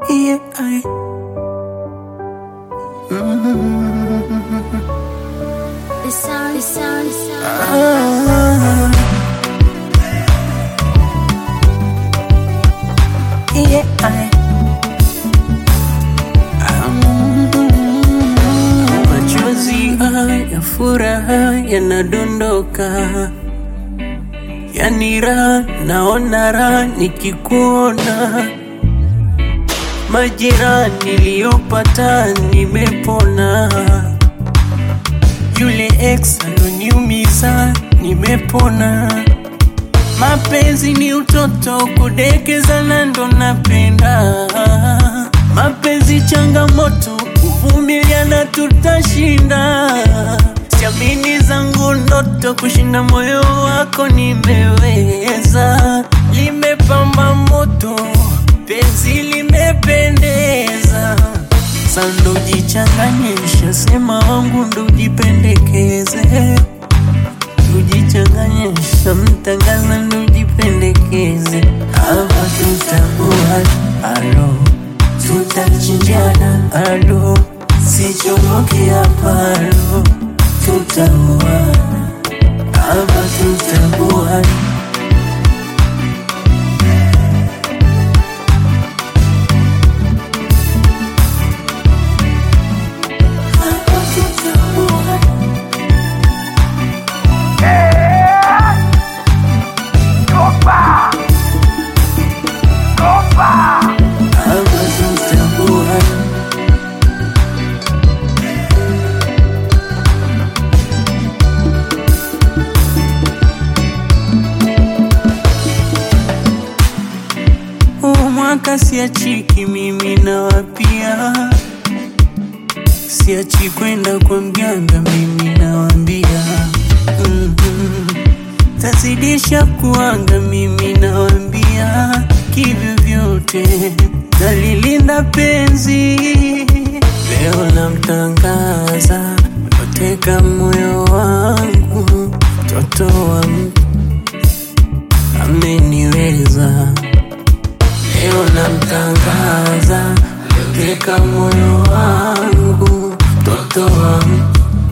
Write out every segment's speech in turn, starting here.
Yeah, I. The sound, the sound, the sound. Ah. Yeah, I. Machozi ya furaha yanadondoka, yani raha naona raha nikikuona. Majira niliyopata nimepona, yule ex aloniumiza nimepona. Mapenzi ni utoto, kudekezana ndo napenda. Mapenzi changamoto, kuvumiliana tutashinda. Siamini zangu ndoto, kushinda moyo wako nimeweza. Limepamba moto, penzi limependeza. Sando jichanganye, sema wangu ndo jipendekeze kujichanganyisha mtangaza nujipendekeze hapa tutakuwa alo tutachinjana alo sichomoki hapa alo tutakuwa hapa tutakuwa hapa tutakuwa hapa tutakuwa Huu mwaka siachiki mimi nawapia, siachi kwenda kwa mganga mimi nawambia, mm-hmm. tazidisha kuanga mimi nawambia, kivyo vyote nalilinda penzi, leo namtangaza loteka moyo wangu, mtoto wa mtu ameniweza Leo namtangaza loteka moyo wangu, mtoto wangu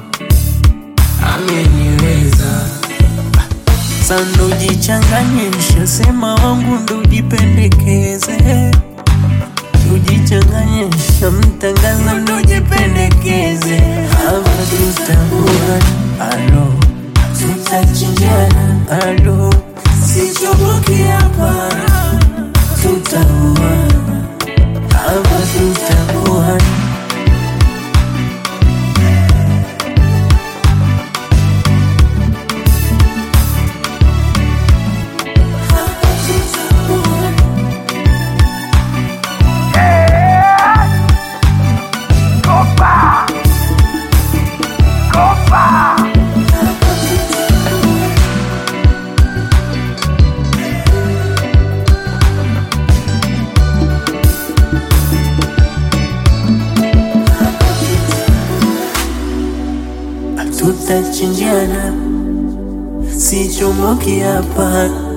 ameniweza. Sando jichanganye, nishasema wangu ndo jipendekeze, ujichanganye, shamtangaza ndo jipendekeze. Hapa tutakuwa alo, tutachinjana alo, sichomoki hapa tutaua hapa tutaua hapa tutaua hapa tutaua tutachinjana, sichomoki hapa